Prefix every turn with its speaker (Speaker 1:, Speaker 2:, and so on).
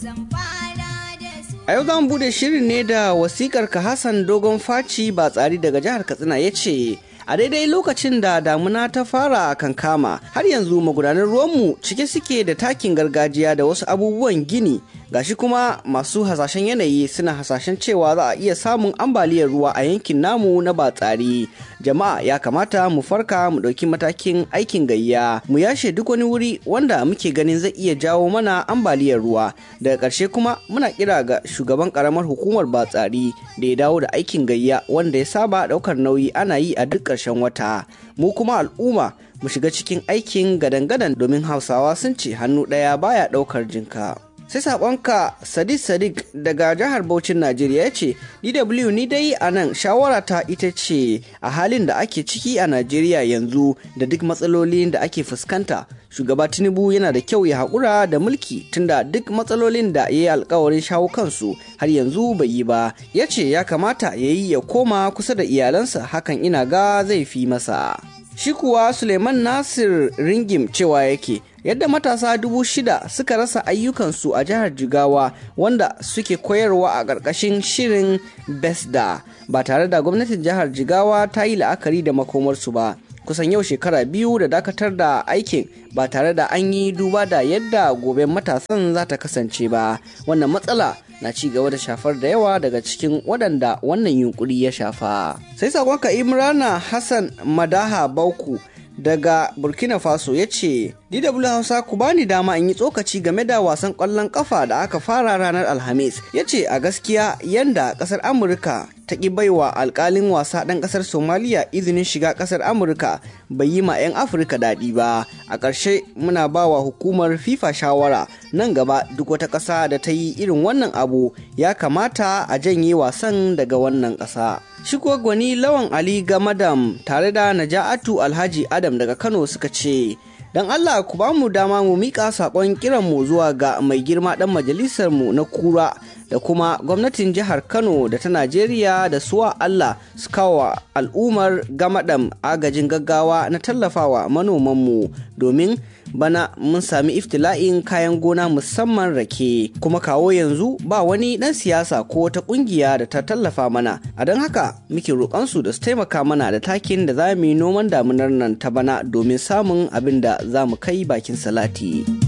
Speaker 1: A yau za mu bude shirin ne da wasikar ka Hassan Dogon Faci ba tsari daga jihar Katsina ya ce, A daidai lokacin da damuna ta fara kankama har yanzu magudanan ruwanmu cike suke da takin gargajiya da wasu abubuwan gini gashi kuma masu hasashen yanayi suna hasashen cewa za a iya samun ambaliyar ruwa a yankin namu na batsari jama'a ya kamata mu farka mu ɗauki matakin aikin gayya mu yashe duk wani wuri wanda muke ganin zai iya jawo mana ambaliyar ruwa daga ƙarshe kuma muna kira ga shugaban ƙaramar hukumar batsari da ya dawo da aikin gayya wanda ya saba ɗaukar nauyi ana yi a duk ƙarshen wata mu kuma al'umma mu shiga cikin aikin gadan-gadan domin hausawa sun ce hannu ɗaya baya ɗaukar jinka. sai saƙonka sadiq sadiq daga jihar Bauchin Najeriya ya ce DW ni dai a nan shawara ta ita ce a halin da ake ciki a Najeriya yanzu da duk matsalolin da ake fuskanta shugaba Tinubu yana da kyau ya haƙura da mulki tunda duk matsalolin da ya yi alkawarin shawo kansu har yanzu bai yi ba ya ce ya kamata ya yi ya koma kusa da iyalansa hakan ina ga zai fi masa. Shi kuwa Suleiman Nasir Ringim cewa yake yadda matasa dubu shida suka rasa ayyukansu a jihar Jigawa wanda suke koyarwa a ƙarƙashin shirin Besda ba tare da gwamnatin jihar Jigawa ta yi la'akari da makomarsu ba. Kusan yau shekara biyu da dakatar da aikin ba tare da an yi duba da yadda gobe matasan za ta kasance ba. Wannan matsala na ci gaba da shafar da yawa daga cikin waɗanda wannan yunkuri ya shafa. Sai sakonka Imrana Hassan Madaha Bauku daga Burkina Faso ya ce, DW Hausa ku bani dama in yi tsokaci game da wasan ƙwallon ƙafa da aka fara ranar Alhamis. Ya ce a gaskiya yanda ƙasar Amurka ta ƙi baiwa alƙalin wasa ɗan ƙasar Somaliya izinin shiga ƙasar Amurka bai yi ma 'yan Afirka daɗi ba. A ƙarshe muna ba wa hukumar FIFA shawara nan gaba duk wata ƙasa da ta yi irin wannan abu ya kamata a janye wasan daga wannan ƙasa. Shi kuwa gwani Lawan Ali Gamadam tare da Naja'atu Alhaji Adam daga Kano suka ce, Don Allah ku ba mu dama mu miƙa saƙon kiranmu zuwa ga mai girma ɗan majalisarmu na kura da kuma gwamnatin jihar Kano da ta Najeriya da suwa Allah su kawo al'ummar gamadam agajin gaggawa na tallafawa manomanmu domin bana mun sami iftila'in kayan gona musamman rake kuma kawo yanzu ba wani ɗan siyasa ko wata ƙungiya da ta tallafa mana a don haka muke roƙonsu da su taimaka mana da takin da za mu yi noman damunar nan ta bana domin samun abin da za mu kai bakin salati.